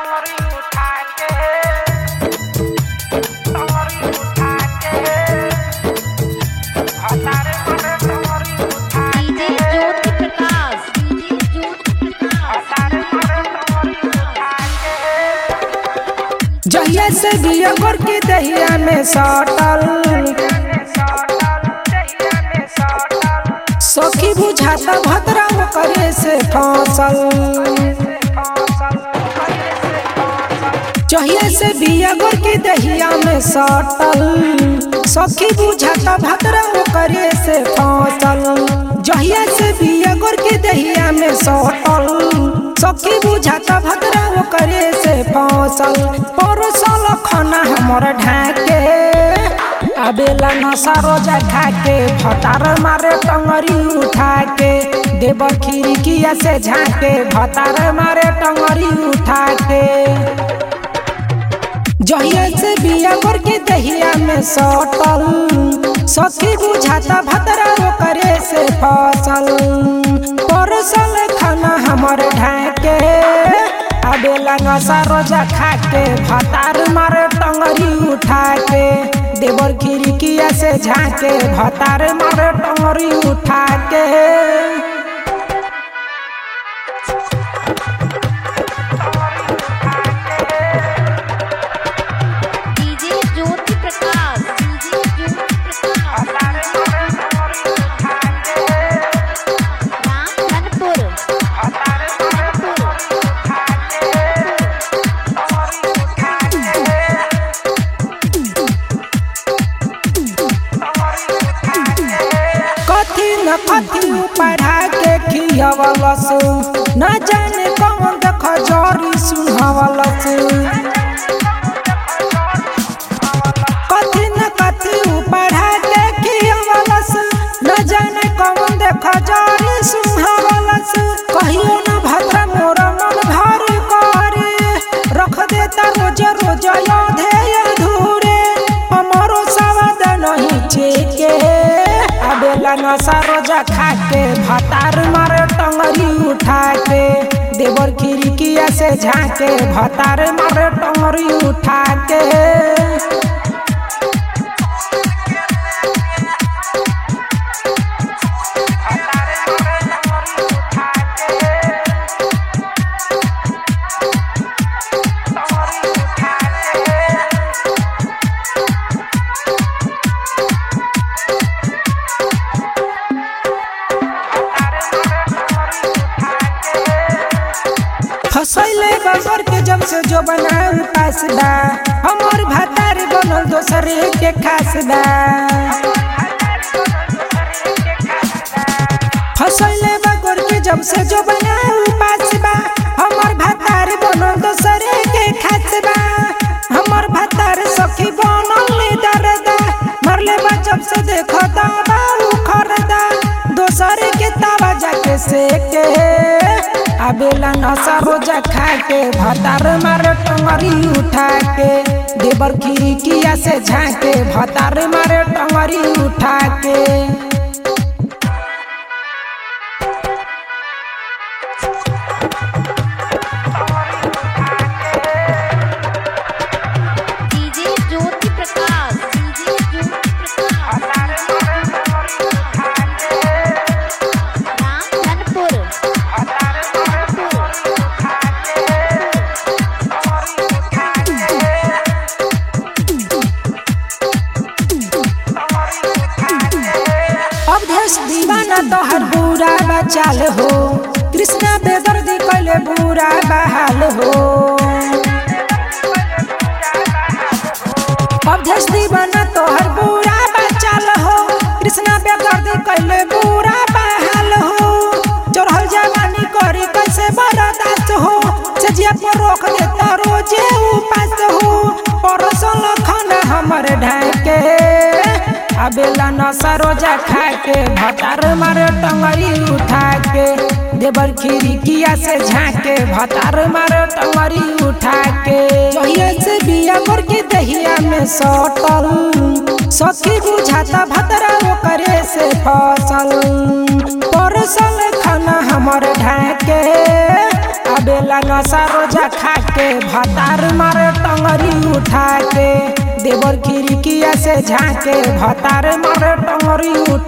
टंगरी उठा के टंगरी उठा के हतारे मरे टंगरी उठा डीजे ज्योति प्रकाश डीजे ज्योति प्रकाश हतारे मरे टंगरी उठा के जहिया से दिया गोर के दहिया में सटल सखी बुझाता भद्रा करे से फसल जहिया से बिया गोर के दहिया में सटल सखी बुझाता भद्रा करे से फसल जहिया से बिया गोर के दहिया में सटल सखी बुझाता भद्रा करे से फसल परसल खाना हमर ढाके आबेला नशा रोजा खाके भतार मारे टंगरी उठा के देव खिड़किया से झाके भतार मारे टंगरी उठा के जहिया से बिया कर के दहिया में सटल सखी बुझाता भतरा करे से फसल परसल खाना हमर ढाके आबेला नशा रोजा खाके भतार मारे टंगरी उठा के देवर खिड़किया से झाके भतार मारे टंगरी उठा के DJ Jyoti Prakash DJ Jyoti Prakash Ramdhanpur कथी न कथी पढ़ा के खियवलस न जाने कौन देख जरी सुनवलस कथी न कथी पढ़ा के खियवलस न जाने कौन देख जरी सुनवलस कहियो न भद्र मोर मन भर करे रख देता रोज रोज योधे अधूरे हमरो सवाद नहीं छेके आबेला नशा रोजा खाके भतार मारे टंगरी उठा के देवर खिड़किया से झाके भतार मारे टंगरी उठा के फसैले बगर के जब से जो बनाऊ पास बा हमर भतार बनल दोसरे के खास बा फसैले बगर के जब से जो बनाऊ पास बा हमर भतार बनल दोसरे के खास बा हमर भतार सखी बनल ले दरदा मरले बा जब से देखो दावा उखरदा दोसरे के तावा जाके सेके आबेला नशा रोजा खाके भतार मारे टंगरी उठा के देवर खिड़किया से झाके भतार मारे टंगरी उठा के DJ Jyoti Prakash DJ Jyoti Prakash Ramdhanpur Awadhesh दीवाना तोहर बुरा बचाल हो कृष्णा बेदर्दी कैले बुरा बहाल हो अवधेश दीवाना तोहर बुरा बचाल हो कृष्णा बेदर्दी कैले बुरा बहाल हो चढ़ल जवानी करी कैसे बर्दाश्त हो सजिया पर रोक देता रोजे उपास हो परसल खाना हमर ढाके आबेला नशा रोजा खाके भतार मारे टंगरी उठा के देवर खिड़किया से झाके भतार मारे टंगरी उठा के जहिया से बिया कर के दहिया में सटल सखी बुझाता भतरा करे से फसल परसल खाना हमर ढाके आबेला नशा रोजा खाके के भतार मारे टंगरी उठा के देवर खिड़किया से झाके भतार मारे टंगरी